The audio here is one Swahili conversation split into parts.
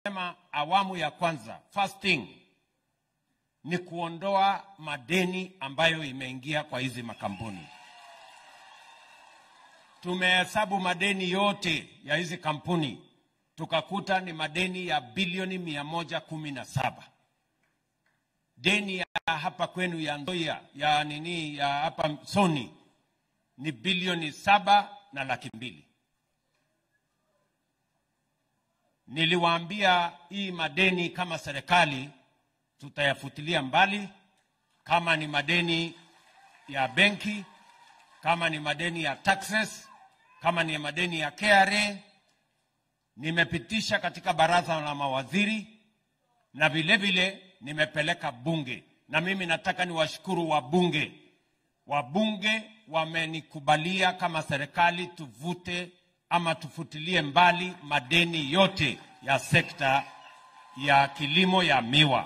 Sema awamu ya kwanza, first thing ni kuondoa madeni ambayo imeingia kwa hizi makampuni. Tumehesabu madeni yote ya hizi kampuni tukakuta ni madeni ya bilioni mia moja kumi na saba. Deni ya hapa kwenu ya Nzoia ya nini ya hapa Sony ni bilioni saba na laki mbili. Niliwaambia hii madeni kama serikali tutayafutilia mbali, kama ni madeni ya benki, kama ni madeni ya taxes, kama ni madeni ya KRA. Nimepitisha katika baraza la mawaziri na vile vile nimepeleka bunge, na mimi nataka niwashukuru wabunge. Wabunge wamenikubalia kama serikali tuvute ama tufutilie mbali madeni yote ya sekta ya kilimo ya miwa.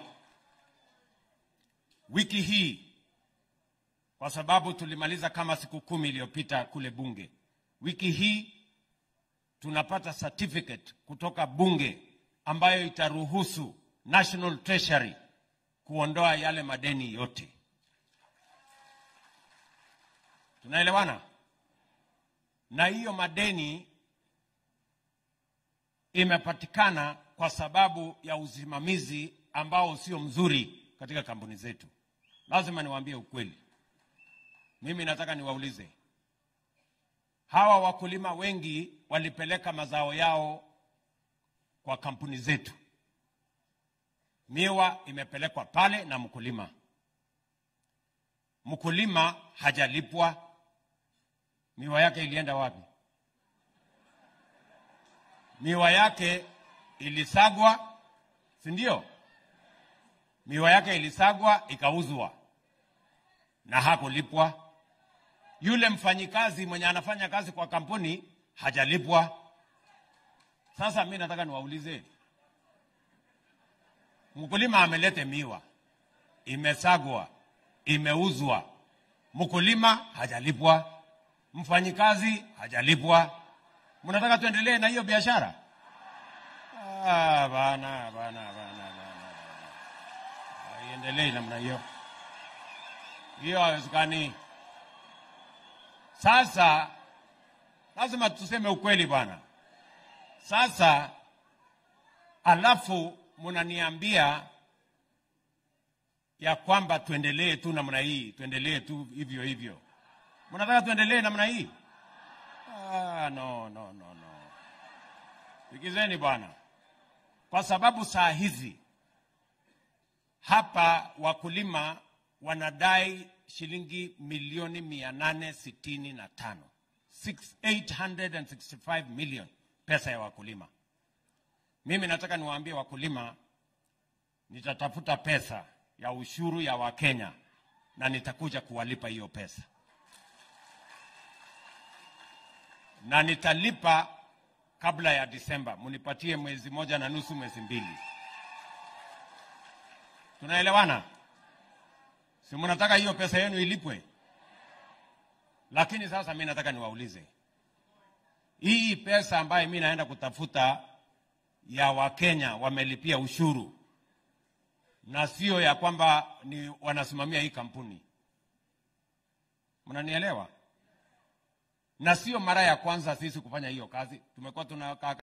Wiki hii kwa sababu tulimaliza kama siku kumi iliyopita kule bunge, wiki hii tunapata certificate kutoka bunge ambayo itaruhusu National Treasury kuondoa yale madeni yote. Tunaelewana? Na hiyo madeni imepatikana kwa sababu ya usimamizi ambao sio mzuri katika kampuni zetu. Lazima niwaambie ukweli. Mimi nataka niwaulize, hawa wakulima wengi walipeleka mazao yao kwa kampuni zetu. Miwa imepelekwa pale na mkulima, mkulima hajalipwa. Miwa yake ilienda wapi? Miwa yake ilisagwa, si ndio? Miwa yake ilisagwa ikauzwa na hakulipwa. Yule mfanyikazi mwenye anafanya kazi kwa kampuni hajalipwa. Sasa mi nataka niwaulize, mkulima amelete miwa, imesagwa, imeuzwa, mkulima hajalipwa, mfanyikazi hajalipwa. Mnataka tuendelee na hiyo biashara? Ah, bana, bana, bana, bana. Haiendelei namna hiyo, hiyo haiwezekani. Sasa lazima tuseme ukweli bwana. Sasa alafu mnaniambia ya kwamba tuendelee tu namna hii, tuendelee tu hivyo hivyo. Mnataka tuendelee namna hii? Ah, no, no, no, no. Sikizeni bwana, kwa sababu saa hizi hapa wakulima wanadai shilingi milioni mia nane sitini na tano 865 million pesa ya wakulima. Mimi nataka niwaambie wakulima, nitatafuta pesa ya ushuru ya Wakenya na nitakuja kuwalipa hiyo pesa, na nitalipa kabla ya Disemba. Munipatie mwezi moja na nusu, mwezi mbili. Tunaelewana? Si mnataka hiyo pesa yenu ilipwe? Lakini sasa mi nataka niwaulize, hii pesa ambayo mi naenda kutafuta ya Wakenya wamelipia ushuru na sio ya kwamba ni wanasimamia hii kampuni, mnanielewa? Na sio mara ya kwanza sisi kufanya hiyo kazi, tumekuwa tunakaa